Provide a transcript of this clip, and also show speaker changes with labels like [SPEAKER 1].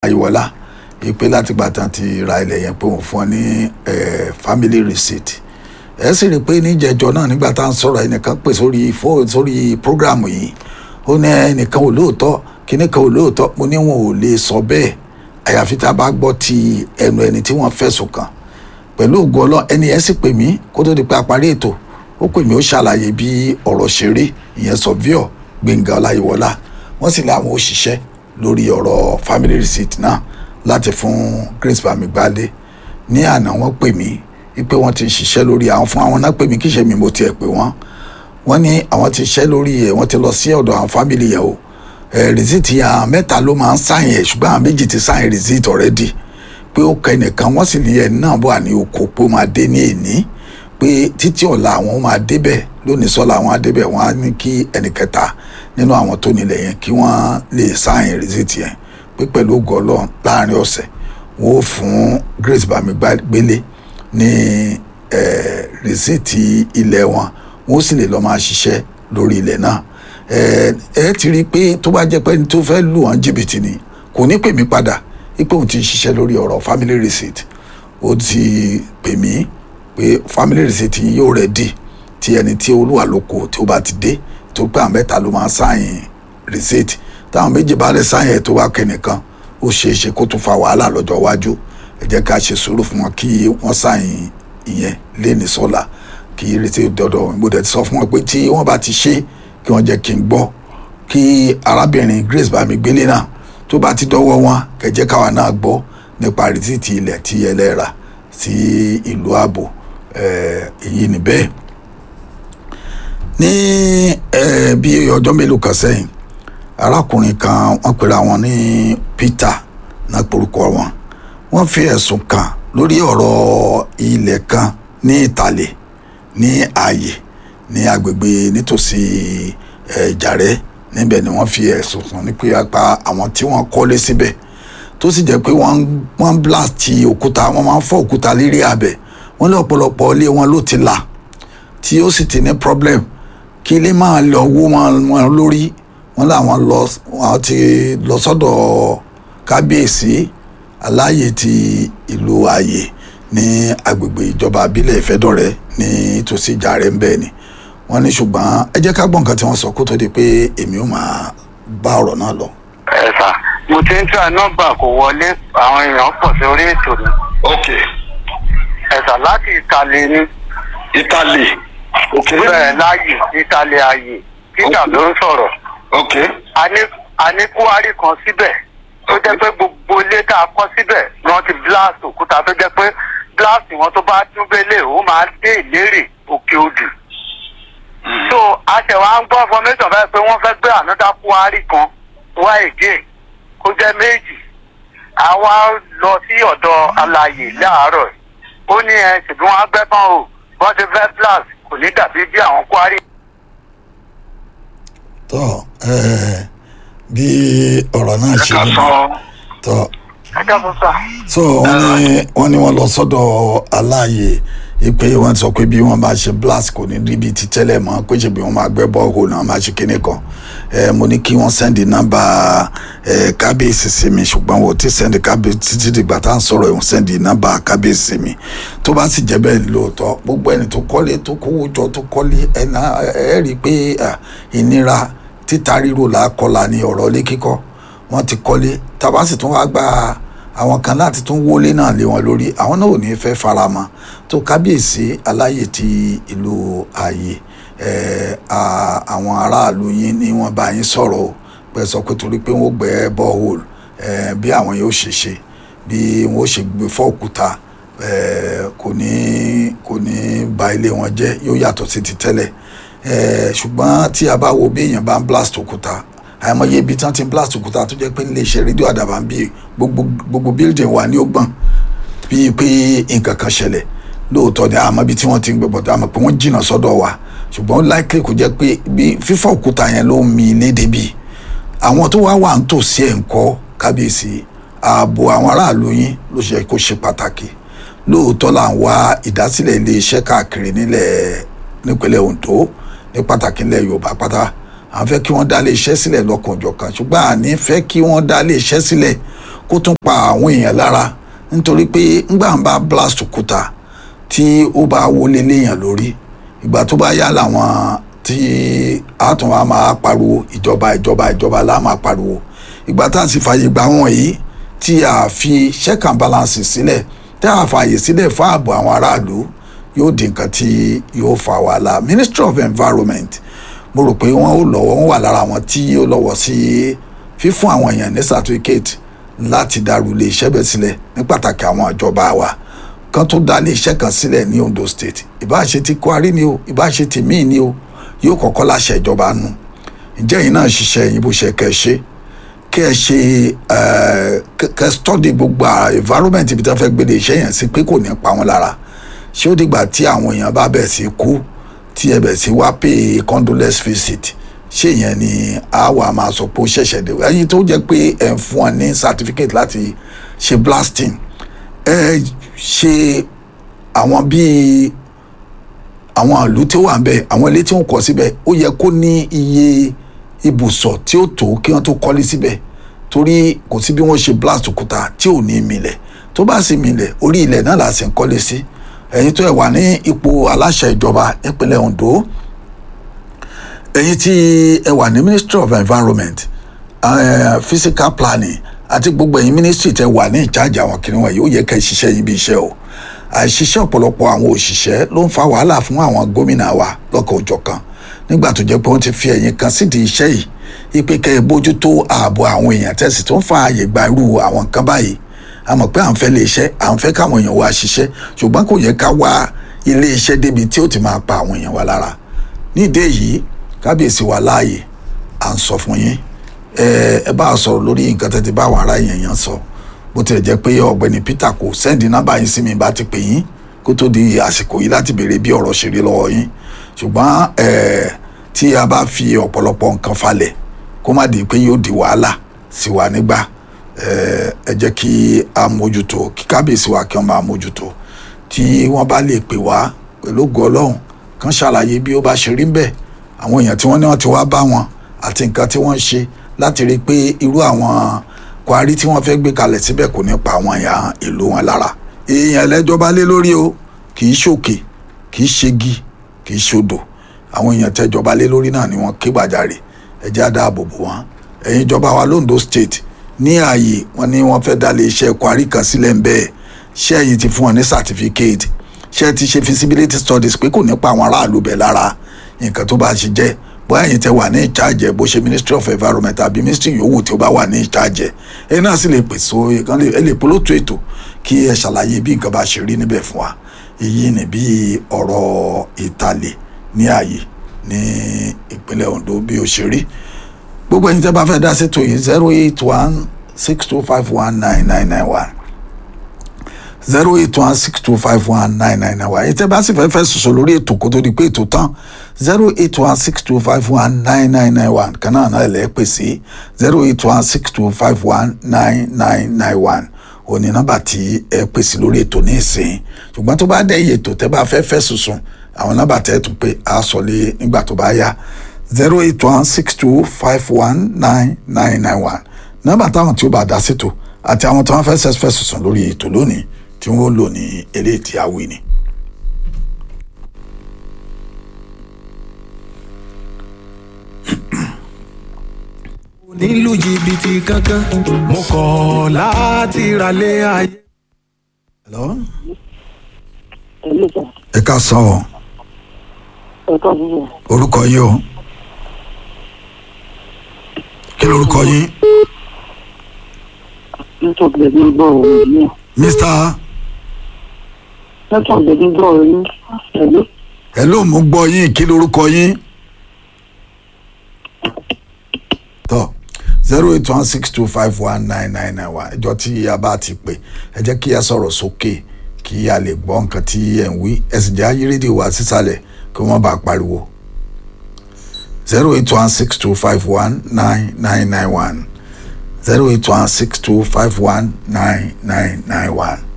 [SPEAKER 1] ayíwọlá ìpè láti gbà tán ti ra ilẹ̀ yẹn pé òun fún ọ ní eh, family receipt ẹ sì rí i pé níjẹjọ náà nígbà tá à ń sọ̀rọ̀ ẹnìkan pè sórí fóònù sórí prógráàmù yìí ó ní ẹnìkan ò lóòótọ́ kíní kan ò lóòótọ́ mo ní wọn ò lè sọ bẹ́ẹ̀ àyàfi tá a bá gbọ́ ti ẹnu ẹni tí wọ́n fẹ̀sùn kàn pẹ̀lú ògo ọlọ́run ẹni yẹn sì pè mí kó tó di pé a parí ètò ó pè mí ó ṣàlàyé bí ọ̀rọ̀ ṣe rí ìyẹn sọ̀víọ̀ gbẹ̀ngà ọláyíwọlá wọ́n sì láwọn òṣìṣẹ́ lórí ọ̀rọ̀ family receipt náà láti fún grace bamigbade ní àná wọ́n pè mí wípé wọ́n ti ń ṣiṣẹ́ lórí àwọn fún àwọn náà pè mí kí ṣe mi mo tiẹ̀ pè wọ́n wọ́n ní àwọn ti ṣiṣẹ́ lórí ẹ̀ wọ́n ti lọ sí ọ̀dọ̀ àwọn family yẹn o ẹ̀ receipt yẹn àwọn mẹ́ta ló máa ń sáyìn ẹ̀ ṣùgbọ́n àwọn méjì ti sáyìn receipt already pé ó kọ ẹnìkan wọ́n sì ní ẹ̀ náà bọ̀ ní oko pé ó máa dé ní èní pé títí ọ̀la àwọn máa débẹ̀ lónìí sọ́la àwọn á débẹ̀ wọ́n á ní kí ẹnìkẹta nínú àwọn tó nílẹ̀ yẹn kí wọ́n lè sáyìn receipt yẹn pé pẹ̀lú ògo Ọlọ́run láàrin ọ̀sẹ̀ wọ́n ó fún Grace Bamigbélé ní eh, receipt ilẹ̀ wọn wọ́n sì lè lọ́ọ́ máa ṣiṣẹ́ lórí ilẹ̀ náà ẹ ẹ ti rí i pé tó bá jẹ́ pé ẹni tó fẹ́ lù wọ́n jìbìtì ni kò ní pè mí padà ipò òun ti ń ṣiṣẹ́ lórí ọ̀rọ̀ family receipt ó ti pè mí pé family receipt yìí yóò ready tí ẹni tí olúwa lóko tí ó bá ti dé tó pé àwọn mẹ́ta ló máa sáyìn receipt táwọn méjì bá lè sáyìn ẹ̀ tó wá kẹ́nìkan ó ṣeé ṣe kó tún fa wàhálà lọ́jọ́ iwájú ẹ jẹ́ ká ṣe sùúrù fún wọn kí wọ́n sáyìn ìyẹn léni sọ́la kí receipt dọ́dọ̀ mo dẹ̀ ti sọ fún wọn pé tí wọ́n bá ti ṣe kí wọ́n jẹ́ kí n gbọ́ kí arábìnrin Grace Bamigbélé náà tó bá ti dọ́wọ́ wọn kẹjẹ́ káwa náà gbọ́ nípa rìsíìtì ilẹ̀ tí ẹlẹ́ra sí ìlú ààbò èyí ni bẹ́ẹ̀. ní bí ọjọ́ mélòó kan sẹ́yìn arákùnrin kan wọ́n pera wọn ní Peter náà porúkọ wọn wọ́n fi ẹ̀sùn kàn lórí ọ̀rọ̀ ilẹ̀ kan ní ìtàlẹ̀ ní ààyè ní agbègbè nítòsí Ìjàrẹ́ níbẹ̀ ni wọ́n fi ẹ̀sùn kàn ní pé apá àwọn tí wọ́n kọ́lé síbẹ̀ tó sì jẹ́ pé wọ́n wọ́n blast òkúta wọ́n máa ń fọ́ òkúta lérí abẹ̀ wọ́n ní ọ̀pọ̀lọpọ̀ ilé wọn ló ti là tí ó sì ti ní problem kí ilé máa lọ wó wọn lórí wọ́n làwọn lọ wọ́n ti lọ sọ́dọ̀ kábíyèsí aláàyè ti ìlú ààyè ní agbègbè ìjọba abílẹ̀ ìfẹ́dọ̀rẹ́ ní tòsí Ìjàrẹ́ ń bẹ́ẹ̀ ni wọ́n ní ṣùgbọ́n ẹ jẹ́ ká gbọ́ nǹkan tí wọ́n sọ kó tó di pé èmi ò máa bá ọ̀rọ̀ náà lọ.
[SPEAKER 2] ẹ sà mo ti ń try nọ́mbà kò wọlé àwọn èèyàn pọ̀ sí orí ètò ni.
[SPEAKER 3] ok
[SPEAKER 2] ẹ sà láti ìtàlẹ̀ ni.
[SPEAKER 3] italy ok
[SPEAKER 2] bẹ́ẹ̀ láàyè ìtàlẹ̀ ààyè títà ló ń sọ̀rọ̀.
[SPEAKER 3] ok
[SPEAKER 2] a ní a ní kúwárì kan síbẹ̀ tó jẹ́ pé gbogbo ilé tá a kọ́ síbẹ̀ ni wọ́n ti blast òkúta tó jẹ́ pé blast wọn tó bá tún bẹ́lẹ̀ ó máa dé ìlérè òkè odù so a ṣe wá ń gbọ́ information báyìí pé wọ́n fẹ́ gbé another kwari kan wá again kó jẹ́ méjì àwa lọ sí ọ̀dọ̀ alàyè láàárọ̀ ó ní ẹ ṣèbí wọn á gbẹ́ tán o wọ́n ti fẹ́ blast kò ní dàbí bí àwọn kwari.
[SPEAKER 1] tọ́ bí ọ̀rọ̀ náà
[SPEAKER 3] ẹ
[SPEAKER 1] ṣe
[SPEAKER 3] ká
[SPEAKER 1] rí
[SPEAKER 3] sọ
[SPEAKER 1] tọ́
[SPEAKER 2] ẹ dábọ̀ sà.
[SPEAKER 1] so wọ́n ní wọ́n ní wọ́n lọ sọ́dọ̀ aláàyè ipe wọ́n sọ pé bí wọ́n bá ṣe blast kò ní rí bíi ti tẹ́lẹ̀ mọ́ pé ṣe bí wọ́n máa gbẹ́ bọ́ọ̀hù náà máa ṣe kíní kan ẹ mo ní kí wọ́n sẹ́ndì nọ́mbà ẹ kábíyèsí sí mi ṣùgbọ́n wọ́n ti sẹ́ndì kábíyèsí títí dìgbà tá à ń sọ̀rọ̀ ìwọ̀n sẹ́ndì nọ́mbà kábíyèsí sí mi tó bá sì jẹ́ bẹ́ẹ̀ lóòótọ́ gbogbo ẹni tó kọ́lé tó kówó jọ tó kọ́lé ẹ̀nà ẹ̀ rí i pé à, ìnira títa ríro là á kọlà ní ọ̀rọ̀ ilé kíkọ́ wọ́n ti kọ́lé tàbá sì tún wá gba àwọn kan láti tún wọlé náà lé wọn lórí àwọn náà ò ní fẹ́ faramọ́ tó kábíyèsí aláyè ti ìlú ààyè ẹ̀, à- àwọn aráàlú yín ni wọ́n bá yín sọ̀rọ̀ o pé sọ pé torí pé wọ́n gbẹ́ bọ́ọ̀hólù bí àwọn yóò ṣe ṣe bí wọ́n ṣe gbé fọ́ òkúta ẹ̀, kò ní kò ní ba ilé wọn jẹ́ yóò yàtọ̀ sí ti tẹ́lẹ̀ ẹ̀, ṣùgbọ́n tí a bá wo bí èèyàn bá ń blast òkúta àìmọye ibi tí wọ́n ti ń blast òkúta tó jẹ́ pé nílé iṣẹ́ rédíò àdàbà ń bí gbogbo gbogbo building wà ní ọgbọ̀n bíi pé nǹkan kan ṣẹlẹ̀ lóòótọ́ ni àmọ́ ibi tí wọ́n ti ń gbé bọ̀dọ̀ àmọ́ pé wọ́n jìnnà sọ́dọ̀ wa ṣùgbọ́n likely kò jẹ́ pé bí fífọ́ òkúta yẹn ló ń mi ilé débi àwọn tó wá wà ń tòsí ẹ̀ ń kọ́ kábíyèsí ààbò àwọn aráàlú yín ló ṣe kó ṣe pàtàkì lóòótọ́ là ń wá ìdásílẹ̀ iléeṣẹ́ káàkiri nílẹ̀ nípínlẹ̀ Ondo ní pàtàkì nílẹ̀ Yorùbá pátá à ń fẹ́ kí wọ́n dá lé iṣẹ́ sílẹ̀ lọ́kànjọ̀kan ṣùgbọ́n àní fẹ́ kí wọ́n dá lé iṣẹ́ sílẹ̀ kó tún pa àwọn èèyàn lára nítorí pé ńgbà ń bá blast òkúta tí ó bá wọlé léèyàn lórí ìgbà tó bá yá làwọn tí a tún wá máa pariwo ìjọba ìjọba ìjọba la máa pariwo ìgbà tá a sì fààyè gbà wọ́n yìí tí a fi check and balance sílẹ̀ tá a fààyè sílẹ̀ fún ààbò àwọn aráàlú yóò di nǹkan tí yóò fa wàhálà ministry of environment mo rò pé wọ́n ó lọ́wọ́ wọ́n wà lára àwọn tí ó lọ́wọ́ sí fífún àwọn èèyàn ní certificate láti dàrú ilé iṣẹ́ bẹ́ẹ̀ sílẹ̀ ní pàtàkì àwọn ìjọba wa kan tó dá ilé iṣẹ́ kan sílẹ̀ ní Ondo State ìbáṣe ti Kwari ni o ìbáṣe ti míì ni o yóò kọ́kọ́ láṣẹ ìjọba nù ǹjẹ́ yìí náà ṣiṣẹ́ yín bó ṣe kẹ́ ẹ ṣe kẹ́ ẹ ṣe kẹ́ ẹ study gbogbo environment ibi tí wọ́n fẹ́ gbé ilé iṣẹ́ yẹn sí pé kò ní pa wọ́n lára ṣé ó dìgbà tí àwọn èèyàn bá bẹ̀ sí kú tí ẹ bẹ̀ sí wá pay condolence visit ṣé ìyẹn ni a wà máa sọ pé ó ṣẹ̀ṣẹ̀ dé ẹyin tó jẹ́ pé ẹ̀ ń fún ọ ní certificate láti ṣe blasting ẹ ṣe àwọn bíi àwọn ìlú tí ó wà ń bẹ àwọn ilé tí wọ́n kọ́ síbẹ̀ ó yẹ kó ní iye ibùsọ̀ tí ó tó kí wọ́n tó kọ́lé síbẹ̀ torí kò sí bí wọ́n ṣe blast òkúta tí ò ní milẹ̀ tó bá sì milẹ̀ orí ilẹ̀ náà là sì ń kọ́lé sí ẹ̀yin tó ẹ̀ wà ní ipò aláṣẹ ìjọba ìpínlẹ̀ Ondo ẹ̀yin tí ẹ wà ní Ministry of Environment uh, physical planning àti gbogbo ẹ̀yin ministry tẹ wà ní ìjájà àwọn kìnìún wọ̀nyí ó yẹ ká ẹ ṣiṣẹ́ yín bí iṣẹ́ o àìṣiṣẹ́ ọ̀pọ̀lọpọ̀ àwọn òṣìṣẹ́ ló ń fa wàhálà fún àwọn gómìnà wa lọ́kọ̀ òjọ̀kan nígbà tó jẹ́ pé wọ́n ti fi ẹ̀yìn kan sídìí iṣẹ́ yìí ipe kẹ́ ẹ bójútó ààbò àwọn èèyàn tẹ̀sí tó ń fa àyè gba irú àwọn nǹkan báyìí a mọ̀ pé à ń fẹ́ lé iṣẹ́ à ń fẹ́ káwọn èèyàn wá ṣiṣẹ́ ṣùgbọ́n kò yẹ ká wá ilé iṣẹ́ débi tí ó ti máa pa àwọn èèyàn wa lára nídìí èyí kábíyèsí wa láàyè à ń sọ fún yín ẹ ẹ bá a sọ̀rọ̀ lórí nǹkan tẹ́tí bá àwọn ará yẹn yẹn sọ bó tilẹ̀ jẹ́ pé ọ̀gbẹ́ni Peter kò sẹ́ndì nọ́mbà yín sí mi bá ti pè yín kó tó di àsìkò yìí láti béèrè bí ọ̀rọ̀ ṣe rí lọ́wọ́ yín ṣùgbọ́n ẹ tí a bá fi ọ̀pọ̀lọpọ̀ nǹkan falẹ̀ kó má di pé yóò di wàhálà sí wa nígbà ẹ ẹ jẹ́ kí a mójútó kí kábíyèsí wa kí wọ́n máa mójútó tí wọ́n bá lè pè wá pẹ̀lú ògo Ọlọ́run kan ṣàlàyé bí ó bá ṣe rí ń bẹ̀ àwọn èèyàn tí wọ́n ní wọ́n ti wá bá wọn àti nǹkan tí wọ́n ń ṣe láti rí i pé irú àwọn Kwari tí wọ́n fẹ́ gbé kalẹ̀ síbẹ̀ kò ní pa àwọn èèyàn ìlú wọn lára èèyàn ẹlẹ́jọ́ bá lé lórí o kì í ṣòkè kì í ṣegi kì í ṣodò àwọn èèyàn tẹ́jọba lé lórí náà ni wọ́n ké gbàjarè ẹjẹ́ àdáàbò bò wọ́n ẹ̀yin ìjọba wa londo state ní ààyè wọn ni wọ́n fẹ́ dá lé iṣẹ́ Kwari kan sílẹ̀ ń bẹ́ẹ̀ ṣé ẹ̀yin ti fún wọn ní certificate ṣé ẹ ti ṣe feasibility studies pé kò ní pa àwọn aráàlú bẹ̀ lára nǹkan tó bá ṣe jẹ́ bóyá ẹ̀yin tẹ wà ní ìcháàjẹ bó ṣe ministry of environment àbí ministry yòówù tí ó bá wà ní ìcháàjẹ ẹ náà sì lè pèsè ẹ lè polótó ètò kí ẹ ṣàlàyé bí nǹkan bá ṣe rí níbẹ̀ fún wa èyí ni bí ọ̀rọ̀ ìtàlẹ̀ ní ààyè ní ìpínlẹ̀ Ondo bí ó ṣe rí gbogbo ẹ̀yin tẹ́ bá fẹ́ dá sétò yìí zero eight one six two five one nine nine nine one zero eight one six two five one nine nine nine one ètò bá sì fẹ́ fẹ́ sọ̀sọ̀ lórí ètò kó tó di pé ètò tán zero eight one six two five one nine nine nine one kan náà náà lè pè sí zero eight one six two five one nine nine nine one òní nọ́mbà tí ẹ pè sí lórí ètò ní ìsìn ṣùgbọ́n tó bá dẹ́yìn ètò tẹ́ bá fẹ́ fẹ́ sọ̀sọ̀ àwọn nọ́mbà tẹ́ tún pé a sọ lé nígbà tó bá yá zero eight one six two five one nine nine nine one nọ́mbà táwọn tí ó bá dá sétò àti àwọn tí wọ́n fẹ́ fẹ́ sọ̀sọ̀ lórí ètò lónìí tí wọ́n lò ní eléyìí tí a wí ni.
[SPEAKER 4] nílùú jìbìtì kankan mo kọ̀ láti ralé ayé.
[SPEAKER 1] Hello?
[SPEAKER 5] Hello, sir.
[SPEAKER 1] ẹ ká sọ ọ
[SPEAKER 5] Ẹ káàbọ̀ sir.
[SPEAKER 1] orúkọ yìí o kí lorúkọ yín
[SPEAKER 5] Network lè ní gbọ́ ọ̀rọ̀ yìí.
[SPEAKER 1] Mr.
[SPEAKER 5] Network lè ní gbọ́ ọ̀rọ̀ yìí. Hello.
[SPEAKER 1] hello mo gbọ́ yín kí lorúkọ yín tọ zero eight one six two five one nine nine nine one ẹjọ́ tí a bá ti pè ẹ jẹ́ kí a sọ̀rọ̀ sókè kí a lè gbọ́ nǹkan tí ẹ̀ ń wí ẹ sì jẹ́ ayé rédíò wá sísàlẹ̀ kí wọ́n bá pariwo zero eight one six two five one nine nine nine one zero eight one six two five one nine nine nine one